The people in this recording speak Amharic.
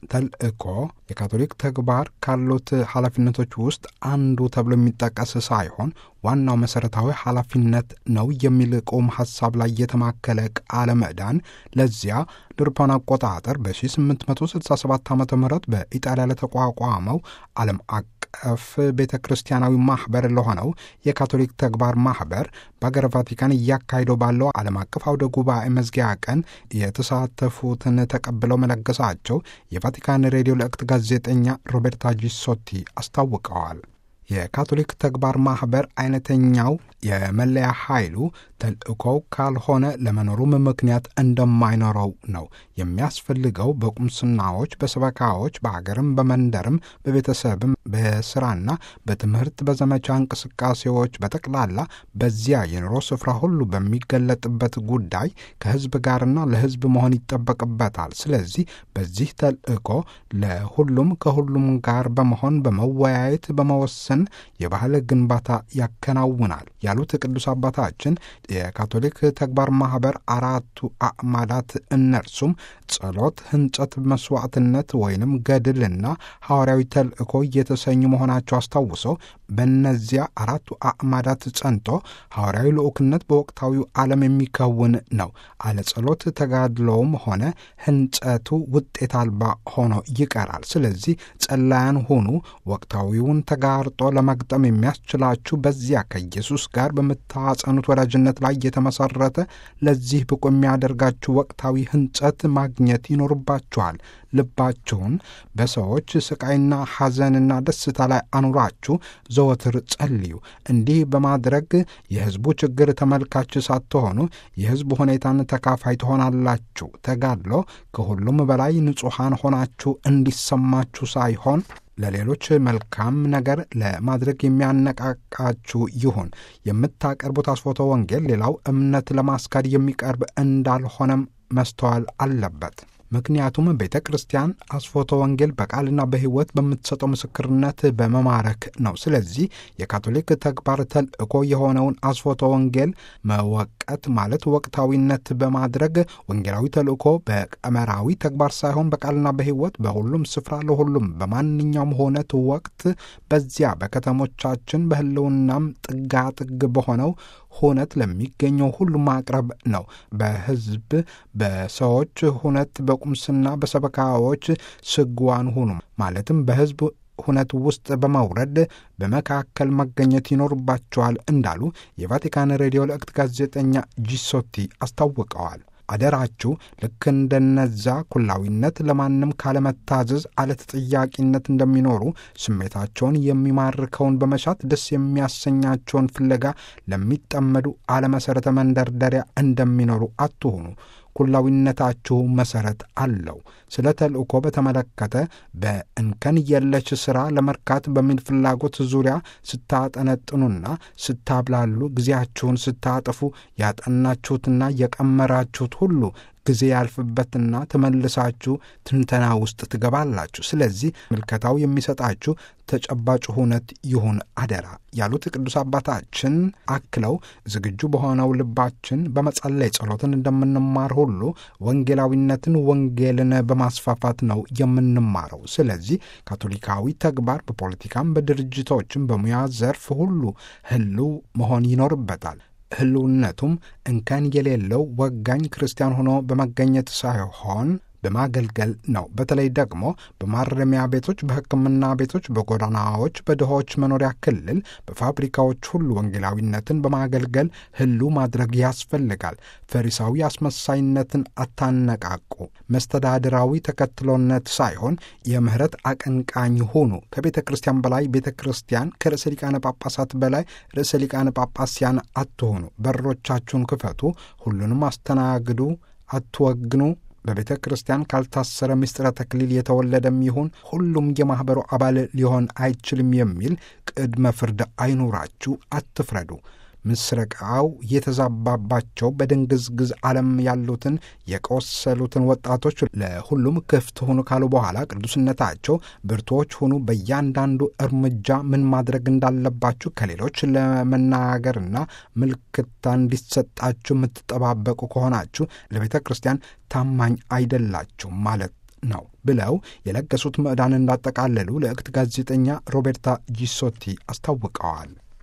ተልእኮ የካቶሊክ ተግባር ካሉት ኃላፊነቶች ውስጥ አንዱ ተብሎ የሚጠቀስ ሳይሆን ዋናው መሠረታዊ ኃላፊነት ነው የሚል ቁም ሐሳብ ላይ የተማከለ ቃለ ምዕዳን ለዚያ ድርፓን አቆጣጠር በ1867 ዓ ም በኢጣሊያ ለተቋቋመው ዓለም አቀፍ ቤተ ክርስቲያናዊ ማኅበር ለሆነው የካቶሊክ ተግባር ማኅበር በአገረ ቫቲካን እያካሄደው ባለው ዓለም አቀፍ አውደ ጉባኤ መዝጊያ ቀን የተሳተፉትን ተቀብለው መለገሳቸው የቫቲካን ሬዲዮ ለእክት ጋዜጠኛ ሮቤርታ ጂሶቲ አስታውቀዋል። የካቶሊክ ተግባር ማኅበር አይነተኛው የመለያ ኃይሉ ተልእኮው ካልሆነ ለመኖሩም ምክንያት እንደማይኖረው ነው። የሚያስፈልገው በቁምስናዎች፣ በሰበካዎች፣ በአገርም፣ በመንደርም፣ በቤተሰብም፣ በስራና በትምህርት፣ በዘመቻ እንቅስቃሴዎች በጠቅላላ በዚያ የኑሮ ስፍራ ሁሉ በሚገለጥበት ጉዳይ ከሕዝብ ጋርና ለሕዝብ መሆን ይጠበቅበታል። ስለዚህ በዚህ ተልእኮ ለሁሉም ከሁሉም ጋር በመሆን በመወያየት በመወሰን የባህል ግንባታ ያከናውናል ያሉት ቅዱስ አባታችን የካቶሊክ ተግባር ማኅበር አራቱ አዕማዳት እነርሱም ጸሎት፣ ህንጸት፣ መስዋዕትነት ወይንም ገድልና ሐዋርያዊ ተልእኮ እየተሰኙ መሆናቸው አስታውሰው በእነዚያ አራቱ አዕማዳት ጸንቶ ሐዋርያዊ ልዑክነት በወቅታዊው ዓለም የሚከውን ነው። አለ ጸሎት ተጋድሎውም ሆነ ህንጸቱ ውጤት አልባ ሆኖ ይቀራል። ስለዚህ ጸላያን ሁኑ። ወቅታዊውን ተጋርጦ ለመግጠም የሚያስችላችሁ በዚያ ከኢየሱስ ጋር በምታጸኑት ወዳጅነት ላይ የተመሰረተ ለዚህ ብቁ የሚያደርጋችሁ ወቅታዊ ህንጸት ማግኘት ይኖርባችኋል። ልባችሁን በሰዎች ስቃይና ሐዘንና ደስታ ላይ አኑራችሁ ዘወትር ጸልዩ። እንዲህ በማድረግ የሕዝቡ ችግር ተመልካች ሳትሆኑ የሕዝቡ ሁኔታን ተካፋይ ትሆናላችሁ። ተጋድሎ ከሁሉም በላይ ንጹሐን ሆናችሁ እንዲሰማችሁ ሳይሆን ለሌሎች መልካም ነገር ለማድረግ የሚያነቃቃችሁ ይሁን። የምታቀርቡት አስፎቶ ወንጌል ሌላው እምነት ለማስካድ የሚቀርብ እንዳልሆነም መስተዋል አለበት። ምክንያቱም ቤተ ክርስቲያን አስፎቶ ወንጌል በቃልና በሕይወት በምትሰጠው ምስክርነት በመማረክ ነው። ስለዚህ የካቶሊክ ተግባር ተልእኮ የሆነውን አስፎቶ ወንጌል መወቀት ማለት ወቅታዊነት በማድረግ ወንጌላዊ ተልእኮ በቀመራዊ ተግባር ሳይሆን በቃልና በሕይወት በሁሉም ስፍራ ለሁሉም በማንኛውም ሆነት ወቅት በዚያ በከተሞቻችን በሕልውናም ጥጋጥግ በሆነው ሁነት ለሚገኘው ሁሉ ማቅረብ ነው። በሕዝብ በሰዎች ሁነት በቁምስና በሰበካዎች ስግዋን ሁኑ ማለትም በሕዝብ ሁነት ውስጥ በመውረድ በመካከል መገኘት ይኖርባቸዋል እንዳሉ የቫቲካን ሬዲዮ ለእክት ጋዜጠኛ ጂሶቲ አስታውቀዋል። አደራችሁ ልክ እንደነዛ ኩላዊነት ለማንም ካለመታዘዝ አለተጠያቂነት እንደሚኖሩ ስሜታቸውን የሚማርከውን በመሻት ደስ የሚያሰኛቸውን ፍለጋ ለሚጠመዱ አለመሠረተ መንደርደሪያ እንደሚኖሩ አትሆኑ። ኩላዊነታችሁ መሠረት አለው። ስለ ተልእኮ በተመለከተ በእንከን የለሽ ሥራ ለመርካት በሚል ፍላጎት ዙሪያ ስታጠነጥኑና ስታብላሉ ጊዜያችሁን ስታጥፉ ያጠናችሁትና የቀመራችሁት ሁሉ ጊዜ ያልፍበትና ተመልሳችሁ ትንተና ውስጥ ትገባላችሁ። ስለዚህ ምልከታው የሚሰጣችሁ ተጨባጭ ሁነት ይሁን አደራ ያሉት ቅዱስ አባታችን አክለው ዝግጁ በሆነው ልባችን በመጸለይ ጸሎትን እንደምንማር ሁሉ ወንጌላዊነትን ወንጌልን በማስፋፋት ነው የምንማረው። ስለዚህ ካቶሊካዊ ተግባር በፖለቲካም በድርጅቶችም በሙያ ዘርፍ ሁሉ ህልው መሆን ይኖርበታል። ህልውነቱም እንከን የሌለው ወጋኝ ክርስቲያን ሆኖ በመገኘት ሳይሆን በማገልገል ነው። በተለይ ደግሞ በማረሚያ ቤቶች፣ በሕክምና ቤቶች፣ በጎዳናዎች፣ በድሆች መኖሪያ ክልል፣ በፋብሪካዎች ሁሉ ወንጌላዊነትን በማገልገል ህሉ ማድረግ ያስፈልጋል። ፈሪሳዊ አስመሳይነትን አታነቃቁ። መስተዳድራዊ ተከትሎነት ሳይሆን የምህረት አቀንቃኝ ሁኑ። ከቤተ ክርስቲያን በላይ ቤተ ክርስቲያን፣ ከርዕሰ ሊቃነ ጳጳሳት በላይ ርዕሰ ሊቃነ ጳጳስያን አትሆኑ። በሮቻችሁን ክፈቱ። ሁሉንም አስተናግዱ፣ አትወግኑ። በቤተ ክርስቲያን ካልታሰረ ምስጢረ ተክሊል የተወለደም ይሁን ሁሉም የማኅበሩ አባል ሊሆን አይችልም የሚል ቅድመ ፍርድ አይኑራችሁ። አትፍረዱ። ምስረቃው የተዛባባቸው በድንግዝግዝ ዓለም ያሉትን የቆሰሉትን ወጣቶች ለሁሉም ክፍት ሁኑ ካሉ በኋላ ቅዱስነታቸው ብርቱዎች ሁኑ፣ በእያንዳንዱ እርምጃ ምን ማድረግ እንዳለባችሁ ከሌሎች ለመናገርና ምልክታ እንዲሰጣችሁ የምትጠባበቁ ከሆናችሁ ለቤተ ክርስቲያን ታማኝ አይደላችሁም ማለት ነው ብለው የለገሱት ምዕዳን እንዳጠቃለሉ ልዕክት ጋዜጠኛ ሮቤርታ ጂሶቲ አስታውቀዋል።